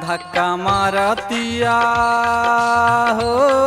धक्का मारतिया हो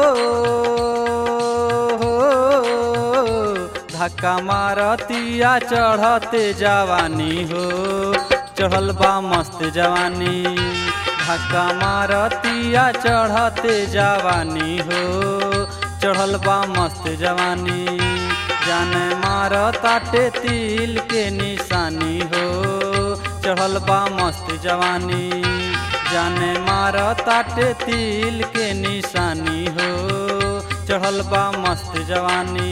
हो, धक्का मारतिया चढ़ते जवानी हो चढ़ल बा मस्त जवानी धक्का मारतिया चढ़ते जवानी हो चढ़ल बा मस्त जवानी जाने मार ताटे तिल के निशानी हो चढ़ल बा मस्त जवानी जाने मार ताटे तिल के निशानी हो चढ़ल बा मस्त जवानी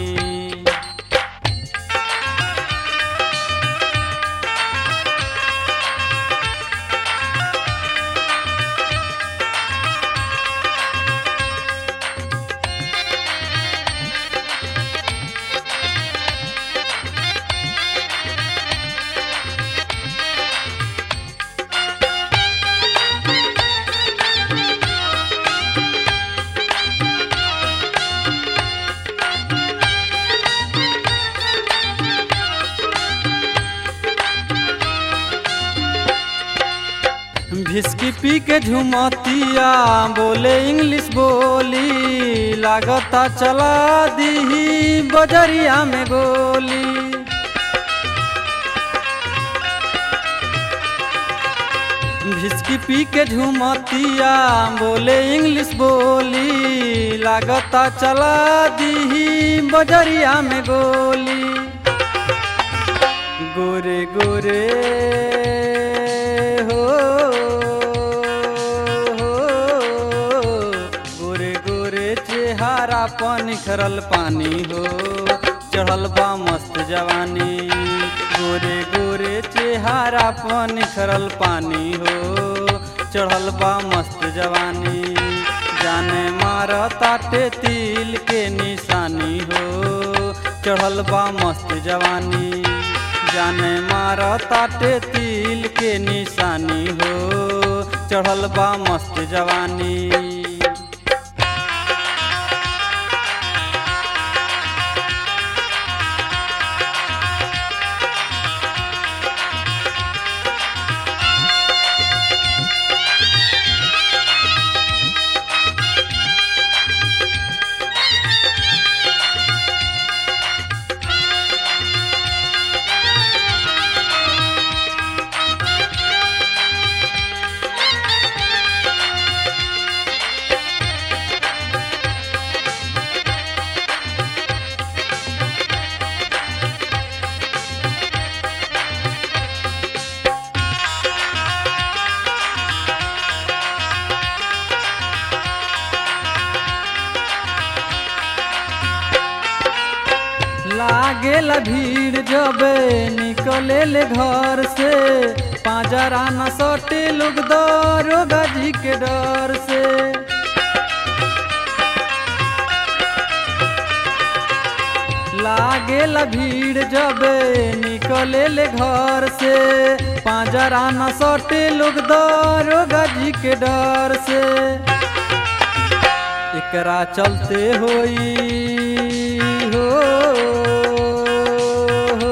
भिस्की पी के झुमतिया बोले इंग्लिश बोली लागता चला दी बजरिया में गोली भिस्की पी के झुमतिया बोले इंग्लिश बोली लागता चला दी बजरिया में गोली गोरे गोरे हो हो, गोरे गोरे चेहरा पर निखरल पानी हो चढ़ल बा मस्त जवानी गोरे गोरे चेहरा पर निखरल पानी हो चढ़ल बा मस्त जवानी जाने मार ताटे तिल के निशानी हो चढ़ल बा मस्त जवानी जाने मार ताटे तिल के निशानी हो चढ़ल बा मस्त जवानी लागेला भीड़ जबे निकले ले घर से पाजरा न सटे लोग दरोगा जी के डर से लागेला भीड़ जबे निकले ले घर से पाजरा न सटे लोग दरोगा जी के डर से एकरा चलते होई हो हो,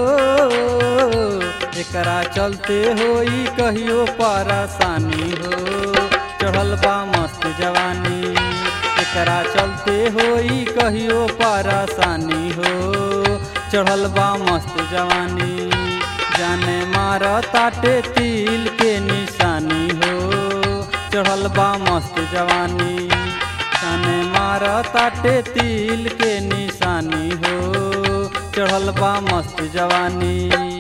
एकरा चलते होई कहियो परेशानी हो चढ़ल बा मस्त जवानी एकरा चलते होई कहियो परेशानी हो चढ़ल बा मस्त जवानी जाने मार ताटे तिल के निशानी हो चढ़ल बा मस्त जवानी जाने मार ताटे तिल के निशानी हो चढ़ल बा मस्त जवानी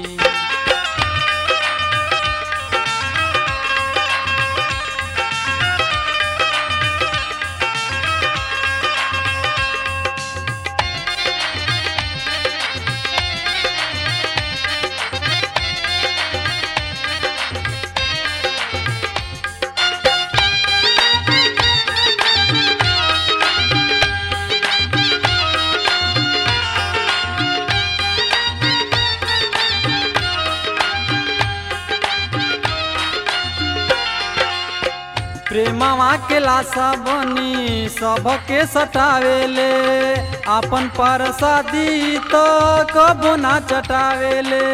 प्रेमवा के लाशा बनी सबके सटावेले आपन परसादी तो कबो ना चटावेले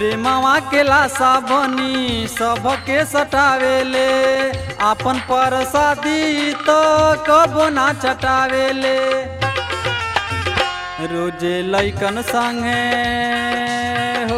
प्रेमवा के लाशा बनी सबके सटावेले आपन परसादी तो कबो ना चटावेले रोजे लैकन संगे हो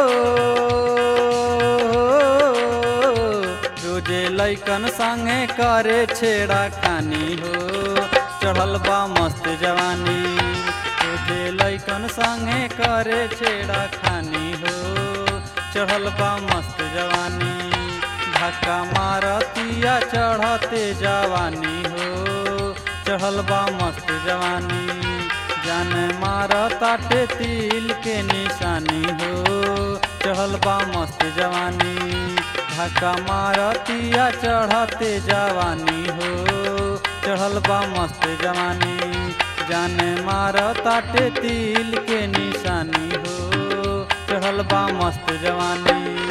रोजे लैकन संगे करे छेड़ा खानी हो चढ़ल बा मस्त जवानी रोजे लैकन संगे करे छेड़ा खानी हो चढ़ल बा मस्त जवानी धक्का मारतिया चढ़ते जवानी हो चढ़ल बा मस्त जवानी जान मार ताटे तिल के निशानी हो चढ़ल बा मस्त जवानी धक्का मारतिया चढ़ते जवानी हो चढ़ल बा मस्त जवानी जान मार ताटे तिल के निशानी हो चढ़ल बा मस्त जवानी